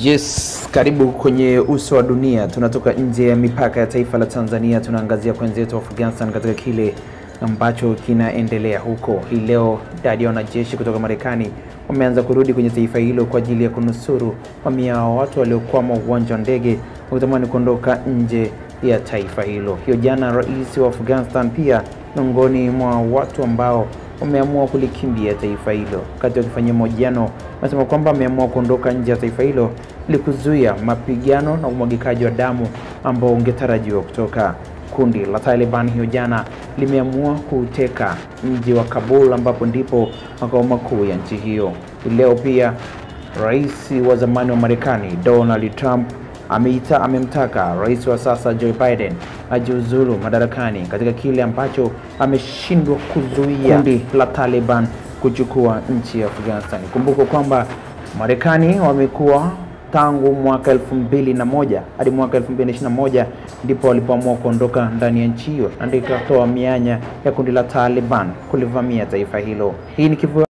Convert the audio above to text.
Yes, karibu kwenye uso wa dunia. Tunatoka nje ya mipaka ya taifa la Tanzania, tunaangazia kwa wenzetu wa Afghanistan katika kile ambacho kinaendelea huko. Hii leo idadi ya wanajeshi kutoka Marekani wameanza kurudi kwenye taifa hilo kwa ajili ya kunusuru mamia ya watu waliokwama uwanja wa ndege wakitamani kuondoka nje ya taifa hilo. Hiyo jana, rais wa Afghanistan pia miongoni mwa watu ambao wameamua kulikimbia taifa hilo. Wakati wakifanyia mahojiano, wanasema kwamba wameamua kuondoka nje ya taifa hilo ili kuzuia mapigano na umwagikaji wa damu ambao ungetarajiwa kutoka. Kundi la Taliban hiyo jana limeamua kuteka mji wa Kabul ambapo ndipo makao makuu ya nchi hiyo. Leo pia rais wa zamani wa Marekani Donald Trump ameita amemtaka rais wa sasa Joe Biden ajiuzulu madarakani katika kile ambacho ameshindwa kuzuia kundi la Taliban kuchukua nchi ya Afghanistan. Kumbuka kwamba Marekani wamekuwa tangu mwaka elfu mbili na moja hadi mwaka elfu mbili na ishirini na moja ndipo walipoamua kuondoka ndani ya nchi hiyo na ndio ikatoa mianya ya kundi la Taliban kulivamia taifa hilo. Hii ni Kivu